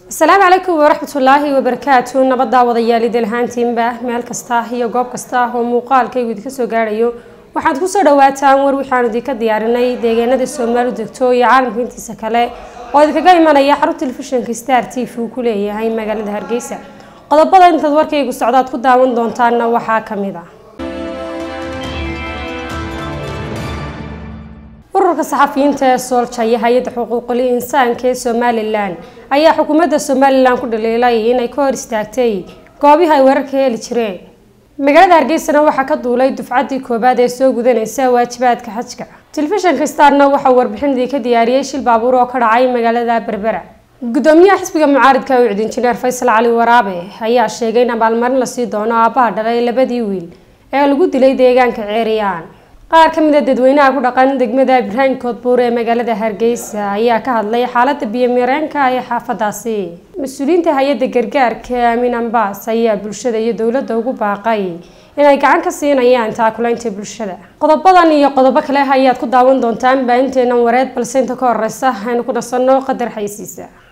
asalaamu calaykum waraxmatullaahi wabarakaatu nabaddaa wadayaal idil ahaantiinba meel kasta iyo goob kasta oo muuqaalkaygu idinka soo gaadhayo waxaad kusoo dhawaataan war waxaanu idinka diyaarinay deegaanada soomaali degto iyo caalamka intiisa kale oo idinkaga imanaya xarun telefishinka star t v uu ku leeyahay magaalada hargeysa qodobada intaad warkaygu socdaad ku daawan doontaanna waxaa ka mid ah ururka saxafiyiinta ee soolja iyo hay-adda xuquuqul insaanka ee somalilan ayaa xukuumadda somalilan ku dhaliilay inay ka hor istaagtay goobihii ay wararka heli jireen magaalada hargeysana waxaa ka duulay dufcaddii koobaad ee soo gudanaysa waajibaadka xajka telefishinka starna waxaa warbixinadii ka diyaariyey shil baabuur oo ka dhacay magaalada berbera gudoomiyaha xisbiga mucaaridka ucid injineer faysal cali waraabe ayaa sheegay in abaalmarin lasii doono aabbaha dhalay labadii wiil ee lagu dilay deegaanka ceeriyaan qaar ka mid a dadweynaha ku dhaqan degmada ibraahim koodbuur ee magaalada hargeysa ayaa ka hadlay xaaladda biyomireenka ee xaafadaasi mas-uuliyiinta hay-adda gargaarka aamin ambaas ayaa bulshada iyo dowladda ugu baaqay inay gacan ka siinayaan taakulaynta bulshada qodobadan iyo qodobo kale ayaad ku daawan doontaan baahinteenan wareed balse inta ka horeysa aynu ku dhasanno qadar xaysiisa